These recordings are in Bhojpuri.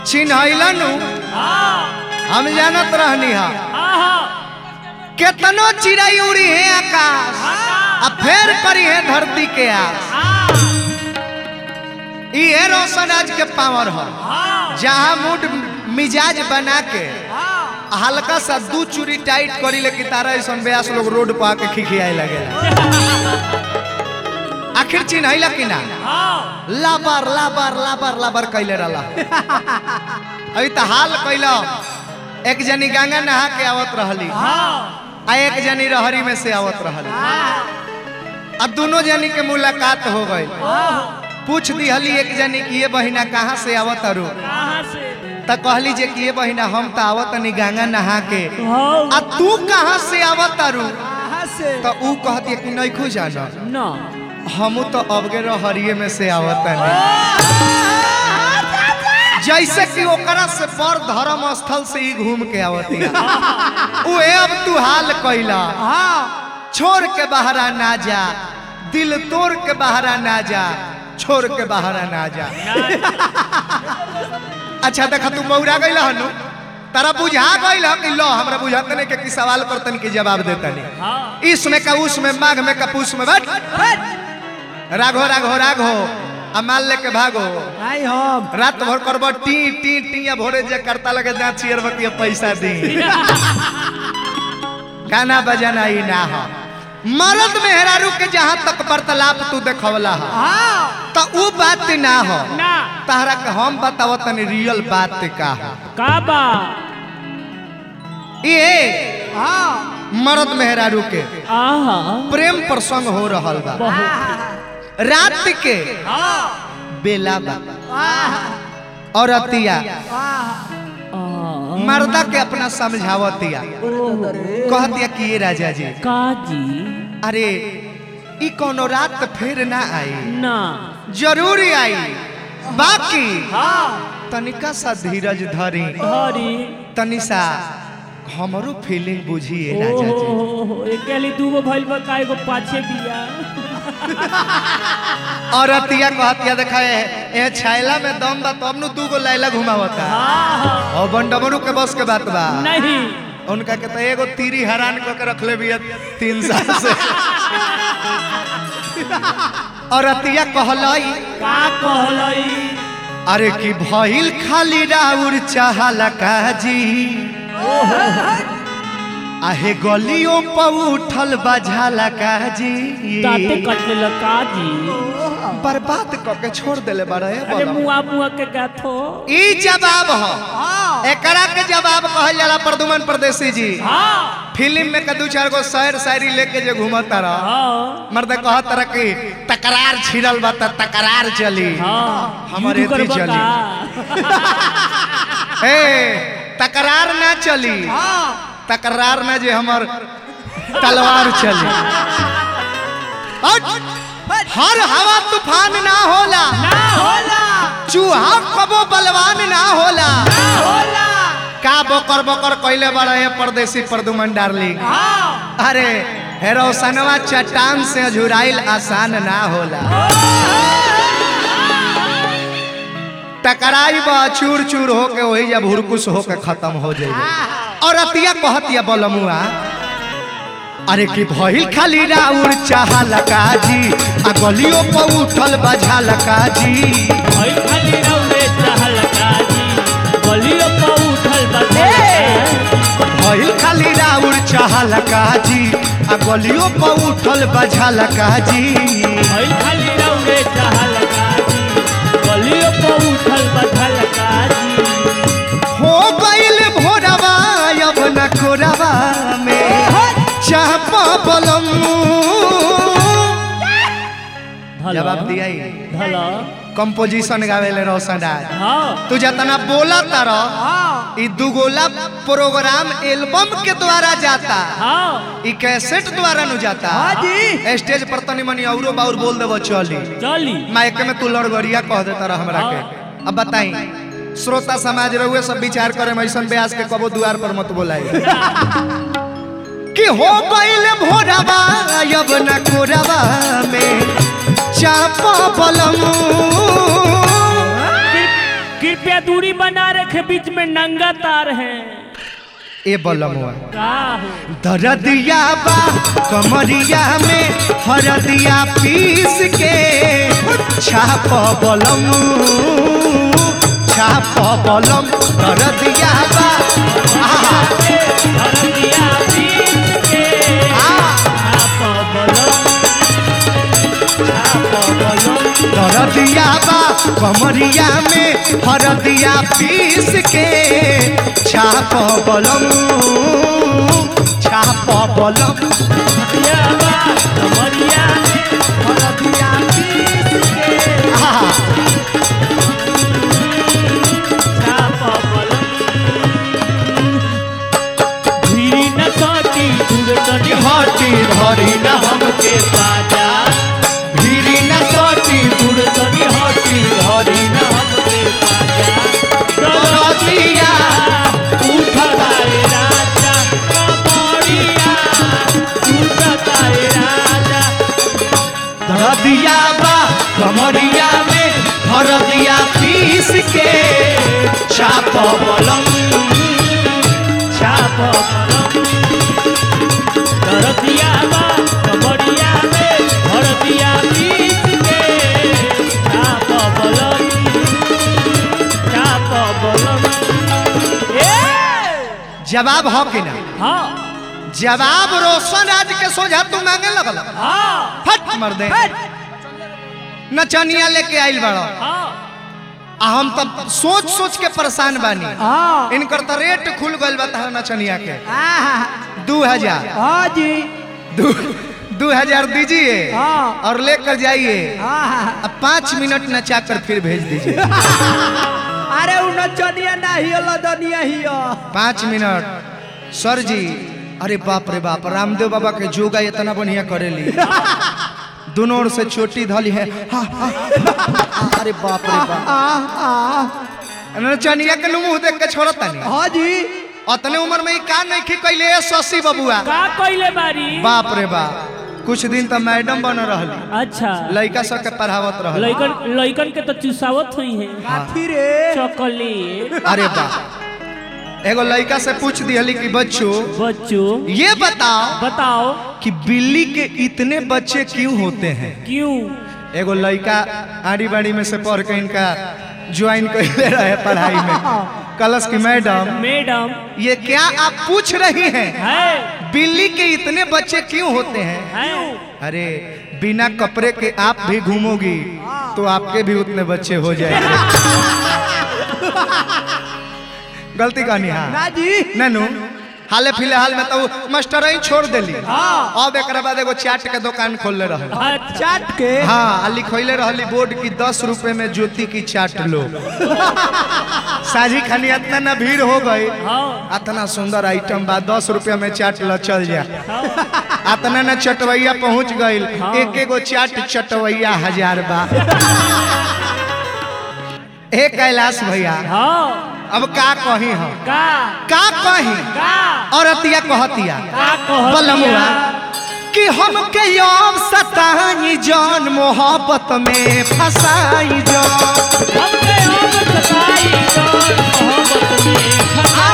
चिन्हैलन हम जानत रहनी हा केतनो चिड़ै उड़ी है आकाश आ फेर करी है धरती के आस ई है रोशन आज के पावर हो जहाँ मूड मिजाज बना के हल्का सा दू चूरी टाइट करी ले कि तारा ऐसा ब्यास लोग रोड पर आके खिखियाए लगे आखिर चिन्हैला कि ना लाबर लाबर लाबर लाबर कैले रहला अभी तो हाल कैला एक जनी गंगा नहा के आवत रहली आ एक जनी रहरी में से आवत रहली आ दोनों जनी के मुलाकात हो गई पूछ दिहली एक जनी की ये बहिना कहाँ से आवत अरु त कहली जे कि ये बहिना हम तो आवत नहीं गंगा नहा के आ तू कहाँ से आवत अरु तो ऊ कहती कि नहीं खू जाना हमू तो अबगे रहरिये में से आवत नहीं जैसे कि ओकरा से बड़ धर्म स्थल से ही घूम के आवती उहे अब तू हाल कैला छोड़ के बहरा ना जा दिल तोड़ के बहरा ना जा छोड़ के बहरा ना जा अच्छा देखा तू मौरा गई हनु तारा बुझा गई कि लो हमरा बुझाते नहीं कि सवाल करतन के जवाब देतनी इसमें का उसमें माघ में का पूस में बैठ राघो राघो राघो आ माल लेके भागो आई हम रात भर करब टी टी टी या भोरे जे करता लगे जा चियर बतिया पैसा दी गाना बजाना ही ना हो मर्द मेहरारू के जहाँ तक वार्तालाप तू देखवला हो तो ऊ बात ना हो तहरा के हम बताव तनी रियल बात का हो काबा ये मर्द मेहरारू के आहा प्रेम प्रसंग हो रहल बा रात के बेला बा औरतिया मर्दा के अपना समझावतिया कहतिया कि ये राजा जी काजी अरे ई कोनो रात फिर ना आई ना जरूर आई बाकी तनिका सा धीरज धरी हरी तनी सा हमरो फीलिंग बुझिए राजा जी ओहो एकेली दूगो भइल बा का एगो पाछे बिया औरतिया कहतिया देखा ए ए छैला में दम बा तब नु दू गो लैला घुमावता आहा और बंडमरू के बस के बात बा नहीं उनका के तो एगो तीरी हैरान क के रखले बिया तीन साल से औरतिया कहलई का कहलई अरे कि भइल खाली राउर चाहला काजी आहे गलियों पर उठल बझाला काजी दाते कटले ल काजी बर्बाद क के छोड़ देले बारे अरे मुआ मुआ के गाथो ई जवाब हो एकरा के जवाब कहल जाला प्रदुमन परदेसी जी हाँ फिल्म में का दू चार गो शायर शायरी लेके जे घूमता रह हाँ मर्द कहत रह कि तकरार छिड़ल बा त तकरार चली हाँ हमारे युद्ध एथी करबा चली का? ए तकरार ना चली तकरार ना जे हमर तलवार चली हट! हर हवा तूफान ना होला ना होला चूहा कबो बलवान ना होला ना होला का बकर बकर कैले बड़ा है परदेसी प्रदुमन डार्लिंग हाँ अरे हेरोसनवा चट्टान से अझुराइल आसान ना होला टकराई बा चूर चूर होके वही जब हुरकुस होके खत्म हो जाइए और अतिया कहतिया बलमुआ अरे कि भइल खाली राउर चाहला काजी आ गलियों पर उठल बझाला काजी भइल खाली रौरे चहल काजी गलियों पर उठल बा भइल खाली राउर चाहला काजी आ गलियों पर उठल बझाला काजी भइल खाली रौरे चहल काजी गलियों पर उठल बा काजी हो गइल भोरवा अब न कोरवा में चापा बलम जवाब दिया ही। भला कंपोजिशन गावेले रोशन आज हाँ तू जितना बोला तारा ई दुगोला प्रोग्राम एल्बम के द्वारा जाता हाँ ई कैसेट द्वारा नु जाता स्टेज पर तनी मनी औरो बाउर बोल देबो चली चली माइक में तू लड़गड़िया कह देता रह हमरा के अब बताई श्रोता समाज रहुए सब विचार करे ऐसन ब्यास के कबो द्वार पर मत बोलाई कि हो गइल भोरवा अब न कोरवा में चापा बलम कृप- क्या दूरी बना रखे बीच में नंगा तार है ए बलमुआ का हो दरदिया बा कमरिया में हरदिया पीस के छाप बलम छाप बलम दरदिया बा आहा, हरदिया बीच के आ, छाप बलम छाप बलम दरदिया बा कमरिया में हरदिया पीस के छाप बलम छाप बलम हरदिया बा कमरिया में हरदिया बीच के आहा, छाप बलम धीरी न सोटी दूर तनी हटी धरी न हमके बाजा भीरी न सटी दूर तनी हटी धरी न हमके बाजा दरदिया उठताए राजा कमरिया उठताए राजा दरदिया बा कमरिया में हरदिया पीस के छाप बलम छाप बलम दरदिया बा कमरिया में हरदिया बीच के छाप बलम छाप बलम ए जवाब हो कि ना हाँ जवाब रोशन आज के सोझा तू मांगे लगल हाँ फट मर दे नचनिया लेके आइल बड़ा हाँ आ हम तब सोच सोच के परेशान बानी हाँ इनकर तो रेट खुल गइल बता नचनिया के हाँ दू हजार हाँ जी दू दू हजार दीजिए हाँ। और लेकर जाइए हाँ अब पाँच मिनट नचा कर फिर भेज दीजिए अरे उ नचनिया ना हियो लदनिया हियो पाँच मिनट सर जी अरे बाप रे बाप रामदेव बाबा के जोगा इतना बढ़िया करेली दोनों ओर से चोटी धली है हा, हा, हा, अरे बाप रे बाप आ आ नचनिया के मुंह देख के छोड़ता नहीं हाँ जी अतने उम्र में ई का नहीं खी कैले शशि बबुआ का कइले बारी बाप रे बाप कुछ दिन तो मैडम बन रहली अच्छा लड़का सब के पढ़ावत रहली लइकन लइकन के तो चुसावत हुई है काफी रे चॉकलेट अरे बाप एगो लड़का से पूछ दिहली कि बच्चों बच्चों ये बताओ बताओ कि बिल्ली के इतने बच्चे क्यों होते हैं क्यों एगो लड़का आड़ी बाड़ी में से पढ़ के इनका ज्वाइन कर रहे पढ़ाई में कलश की मैडम मैडम ये क्या आप पूछ रही हैं है बिल्ली के इतने बच्चे क्यों होते हैं है अरे बिना कपड़े के आप भी घूमोगी तो आपके भी उतने बच्चे हो जाएंगे गलती कहनी हाँ ना जी ननू हाले फिलहाल में तो मास्टर ही छोड़ देली हाँ। अब एक बाद एगो चाट के दुकान खोलले रहे अच्छा चाट के हाँ आ लिखोले रहली बोर्ड की दस रुपए में ज्योति की चाट लो साझी खानी इतना ना भीड़ हो गई हाँ इतना सुंदर आइटम बा दस रुपया में चाट लो चल जा हाँ इतना ना चटवैया पहुंच गईल हाँ। एक एगो चाट चटवैया हजार बा ए कैलाश भैया हाँ अब का कही हम का का कही का औरतिया कहतिया का कहतिया? बलमुआ कि हमके यौम सताई जान मोहब्बत में फसाई जान हमके अब सताई जान मोहब्बत में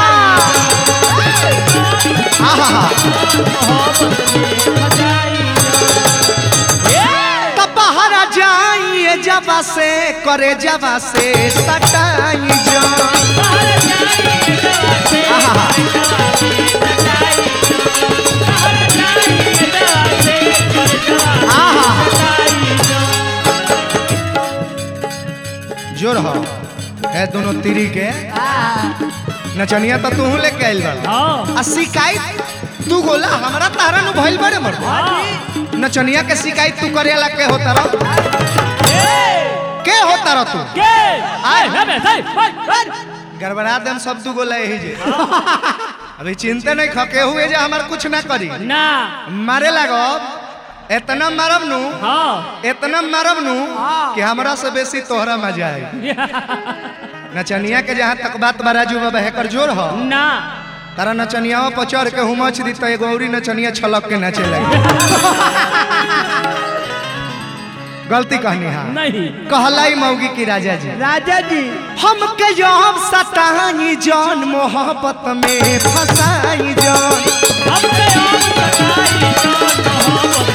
फसाई आहा मोहब्बत में फसाई जान ए! तब बाहर जाइए जबा से करे जबा से सटाई जान बाहर जाइए दवा से, आहा। दवा से सताई जान। बाहर जाइए दवा से, दवा से आहा। सताई जान। जोर हो है दोनों तिरी के नचनिया तो तू लेके आइल बा हाँ आ शिकायत तू गोला हमरा तारा नु भइल बड़े मर हाँ नचनिया के शिकायत तू करेला के होता रह ए! के होता रह तू के आए हमें सही बस बस गड़बड़ा देम सब दू गोला यही जे अभी चिंता नहीं खके हुए जे हमार कुछ ना करी ना मारे लागो इतना मारब नु हाँ इतना मारब नु कि हमरा से बेसी तोहरा मजा आई नचनिया के जहाँ तक बात बराजू बाबा हेकर जोर हो ना तारा नचनिया पर चढ़ के हुमच दी तो एगो औरी नचनिया छलक के नाचे लगे गलती कहनी है नहीं कहलाई मौगी की राजा जी राजा जी हमके यम सताई जान मोहब्बत में फसाई जान हमसे और सताई जान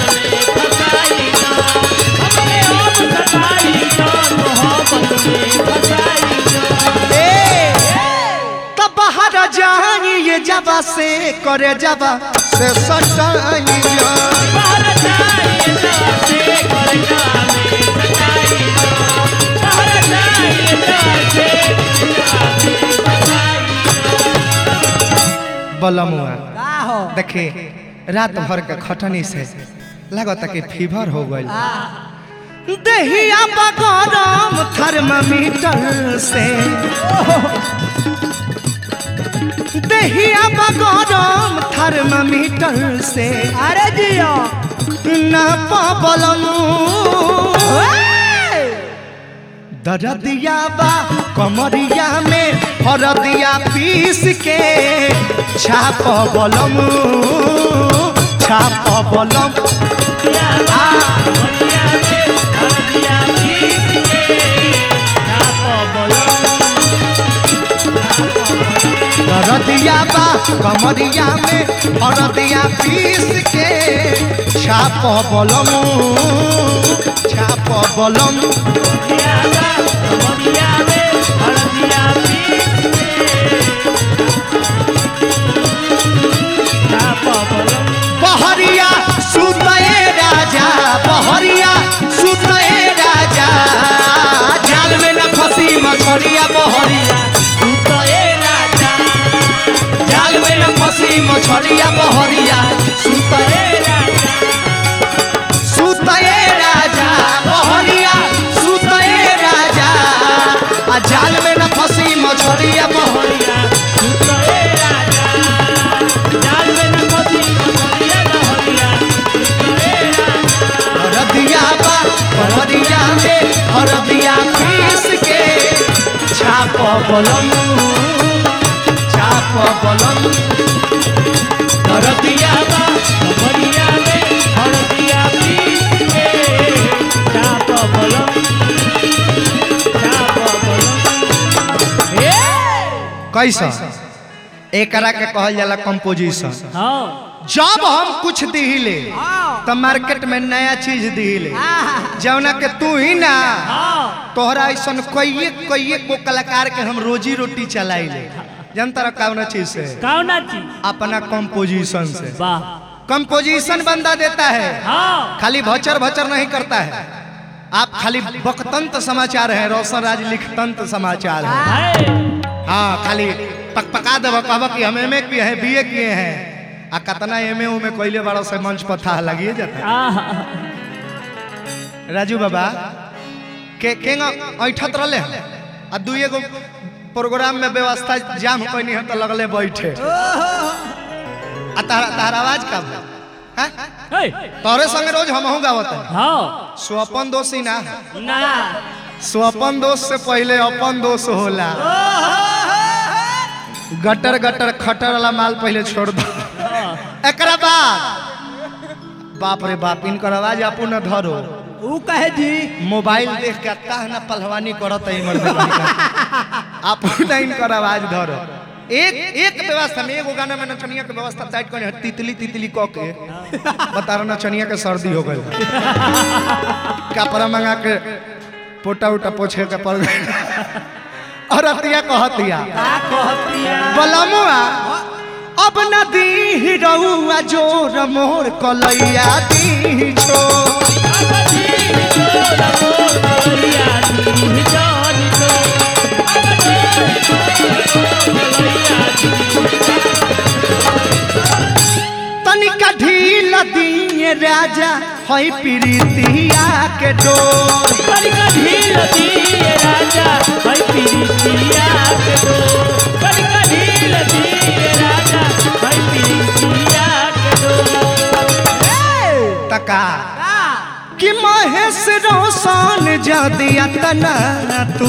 मोहब्बत में फसाई जान हमसे और सताई जान मोहब्बत में फसाई जान ए तब बाहर जाई ये जबा से करे जबा से सटाई जान बाहर जाइए जाते कर जामे सताई जान बाहर जाइए जाते जामे सताई जान बलमुआ का हो देखे रात भर के खटनी से लगता कि फीवर हो गई दहिया बगरम थर्मामीटर से दहिया बगरम थर्मामीटर से अरे जियो ना पाबलम दरदिया बा कमरिया में हरदिया पीस के छाप बलम छाप बलम दिया बढ़िया में हर दिया पीस के छाप बोलो दरदिया बा कमरिया में हरदिया पीस के छाप बलम छाप बलम दिया बढ़िया में हर दिया पीस के छाप बोलो बहरिया सुतए राजा बहरिया सुतए राजा जाल में न फंसी मछरिया बहरिया सुतए राजा जाल में न फंसी मछरिया बहरिया सुतए सुतए राजा बहरिया सुतए राजा आ जाल में न फंसी मछरिया बहरिया हरदिया बा हरदिया में हरदिया पीस के छाप बलम छाप बलम हरदिया बा कैसा एकरा के कहल जाला कंपोजिशन जब हम कुछ दिहिले तो मार्केट में नया चीज दिहिले जौना के तू ही ना तोहरा ऐसा कईये कईये को कलाकार के हम रोजी रोटी चलाइले जनता कौन चीज से कौना चीज अपना कंपोजिशन से वाह कंपोजिशन बंदा देता है हाँ खाली भचर भचर नहीं करता है आप खाली बकतंत समाचार है रोशन राज लिखतंत समाचार है है हाँ खाली पक पका देव कहब कि हम एम ए किए हैं बी ए किए हैं आ कतना एम ए में कोयले बड़ा से मंच पर था लगिए जाता है आहा राजू बाबा के केंगा ऐठत रहले हैं? आ दुए गो प्रोग्राम में व्यवस्था जाम कोई है तो लगले बैठे आ तारा तारा आवाज का बा? हैं? हे तोरे संगे रोज हमहू गावत है हाँ स्वपन दोषी ना ना स्वपन दोष से पहले अपन दोष होला गटर गटर खटर वाला माल पहले छोड़ दो एकरा बाद बाप रे बाप इनकर आवाज आपू न धरो ऊ कहे जी मोबाइल देख के काह ना पहलवानी करत है मर्द आपू न इनकर आवाज धरो एक एक व्यवस्था में एगो गाना में नचनिया के व्यवस्था टाइट कर तितली तितली क के बता रहा नचनिया के सर्दी हो गई कपड़ा मंगा के पोटा उटा पोछे के पड़ गई और अतिया कहतिया का कहतिया बलमुआ अब नदी रउआ जोर मोर कलैया दी छो तनिका ढील दिए राजा हई प्रीतिया के डोर तका कि महेश रोशन जदिया तना तू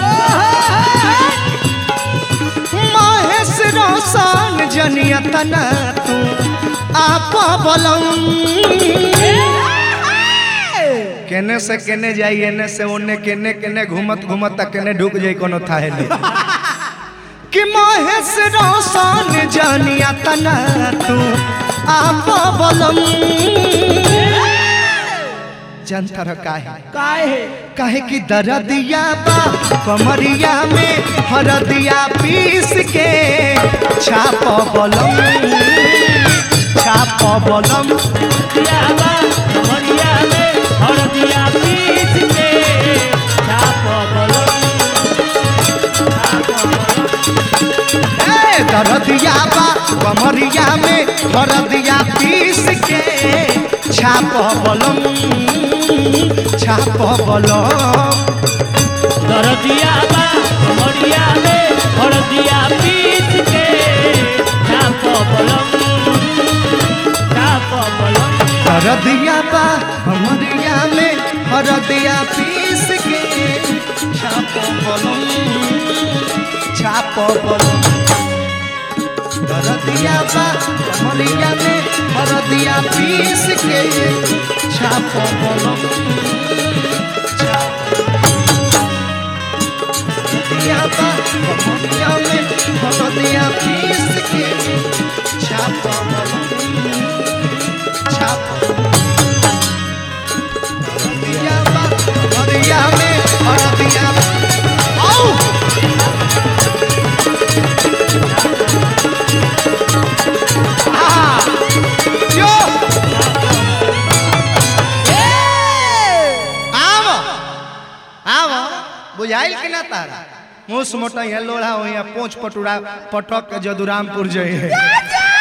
महेश रोशन जनिया तना तू आप बलम केने से केने जाई एने से ओने केने केने घूमत घूमत तक केने ढुक जाई कोनो थाहे ले कि महेश रोशन जानिया तना तू आप बोलम जनता रह काहे काहे काहे कि दरदिया बा कमरिया में हरदिया पीस के छाप बोलम छाप बोलम दिया बा कमरिया में हरदिया पीस के छाप बलम छाप बलम ए दरदिया बा कमरिया में हरदिया पीस के छाप बोलम छाप बोलम दरदिया बा कमरिया में हरदिया पीस के छाप बलम छाप बलम हरदिया बा हमरिया में हरदिया पीस के छाप बोलम छाप बोलम हरदिया बा हमरिया में हरदिया पीस के छाप बोलम छाप हरदिया बा हमरिया में हरदिया पीस के छाप बोलम छाप हरदिया बा हरदिया में हरदिया आउ आहा, जो आव आव बुझाइल कि ना तारा मुस मोटा यहाँ लोढ़ा हो यहाँ पोछ पटुरा पटक के जदुरामपुर जई है